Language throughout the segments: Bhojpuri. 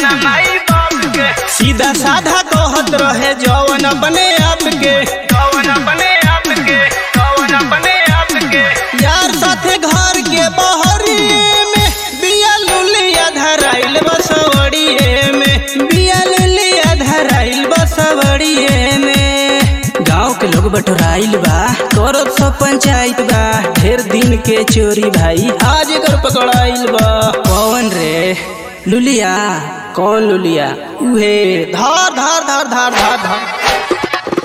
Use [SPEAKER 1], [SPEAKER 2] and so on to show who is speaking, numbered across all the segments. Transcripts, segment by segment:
[SPEAKER 1] अपना माई बाप के
[SPEAKER 2] सीधा साधा कहत रहे जवन अपने आप के
[SPEAKER 1] कौन अपने आप के कौन अपने आप के
[SPEAKER 2] यार साथे घर के बहरिए में बिया लुलिया धराइल बसवड़िए में बिया लुलिया धराइल बसवड़िए में गांव के लोग बटोराइल बा करत सब पंचायत बा ढेर दिन के चोरी भाई आज एकर पकड़ाइल बा कौन रे लुलिया कौन लुलिया उहे धार धार धार धार धार धार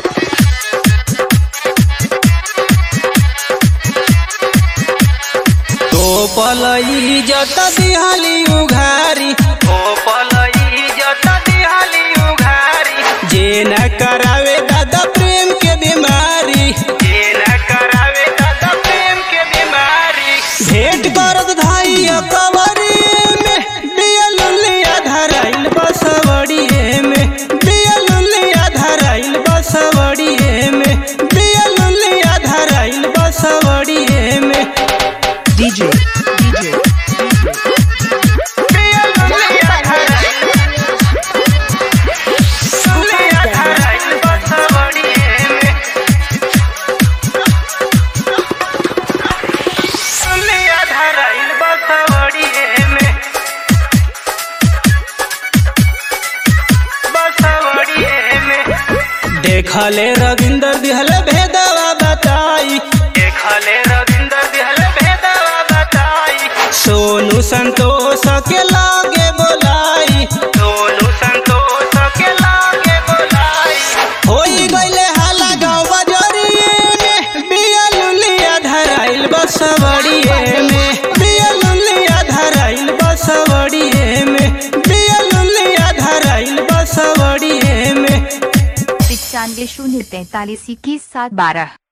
[SPEAKER 2] तो पलई जत दिहाली उघारी
[SPEAKER 1] ओ पलई जत दिहाली उघारी
[SPEAKER 2] जे न करावे दादा प्रेम के बीमारी
[SPEAKER 1] जे न करावे दादा प्रेम के बीमारी
[SPEAKER 2] भेंट करत धाई कवरी में बिया लुलिया धराइल बसवड़िए में बिया लुलिया धराइल बसवड़िए में बिया लुलिया धराइल बसवड़िए में
[SPEAKER 3] DJ, DJ,
[SPEAKER 1] प्रिय लुलिया धराइल लुलिया धराइल बसवड़िए में लुलिया धराइल बसवड़िए में बसवड़िए में
[SPEAKER 2] देखले रविंदर दिहले भेदवा बताई
[SPEAKER 1] देखले रविंद्र दिहल भेदवा बताई
[SPEAKER 2] सोनू संतोष के लागे बोलाई
[SPEAKER 1] सोनू संतोष के लागे बोलाई
[SPEAKER 2] होई गईले हाला गाँव बजरिए में बिया लुलिया धराइल बसवड़िए में बिया लुलिया धराइल बसवड़िए में बिया लुलिया धराइल बसवड़िए में
[SPEAKER 4] पचानवे शून्य तैतालीस इक्कीस सात बारह